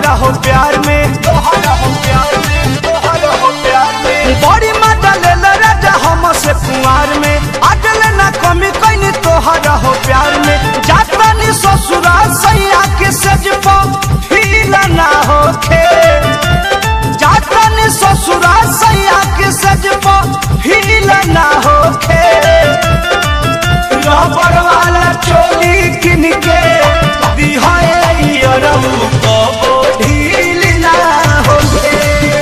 तोहरा हो प्यार में तोहरा हो प्यार में तोहरा हो प्यार में बड़ी मजा ले ले राजा हम से कुंवार में अगले ना कमी कहीं तोहरा हो प्यार में जाता नी ससुराल सैया के सज फील ना होखे जाता नी ससुराल सैया के सज फील ना होखे रबर वाला चोली किन के दिहाए अरऊ कबो ढील ना होखे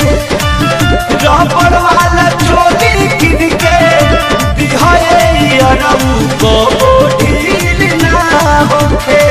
रबर वाला चोली किन के दिहाए अरऊ कबो ढील ना होखे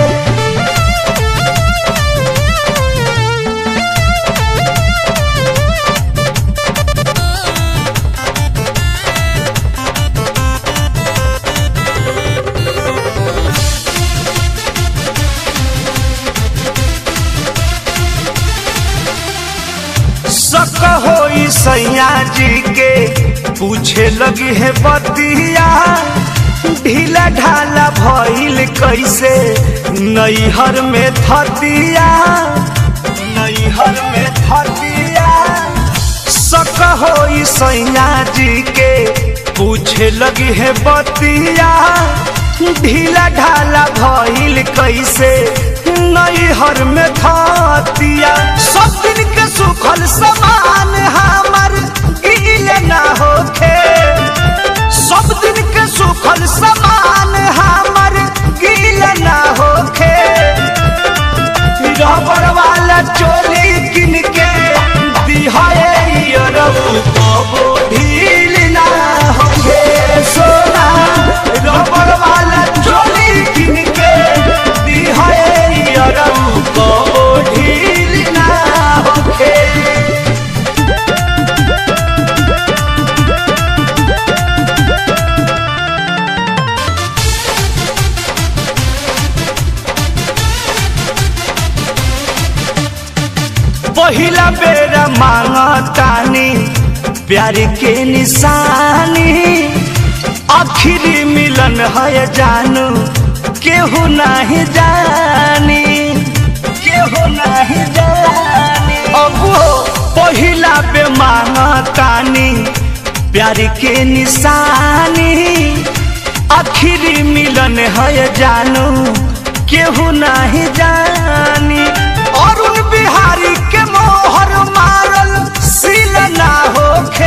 शक होई सैया जी के पूछे लगी है बतिया ढीला ढाला भइल कैसे नैहर में थतिया नैहर में थतिया शक होई सैया जी के पूछे लगी है बतिया ढीला ढाला भइल कैसे नैहर में थतिया सब दिन के सुखल समान हमर गील ना होखे सब दिन के सुखल समान हमर गील ना होखे रबर वाला चोली किन के दिहाए अरऊ कबो ढील ना होखे सोना रबर वाला चोली किन के दिहाए अरऊ कबो ढील ना होखे पहिला बेरा मांगतानी प्यार के निशानी आखिरी मिलन है जानू केहू नहीं जानी केहू नहीं जानी अब पहिला बे मांगतानी प्यार के निशानी आखिरी मिलन है जानू केहू नहीं जानी अरुण बिहारी के मोहर मारल सील ना होखे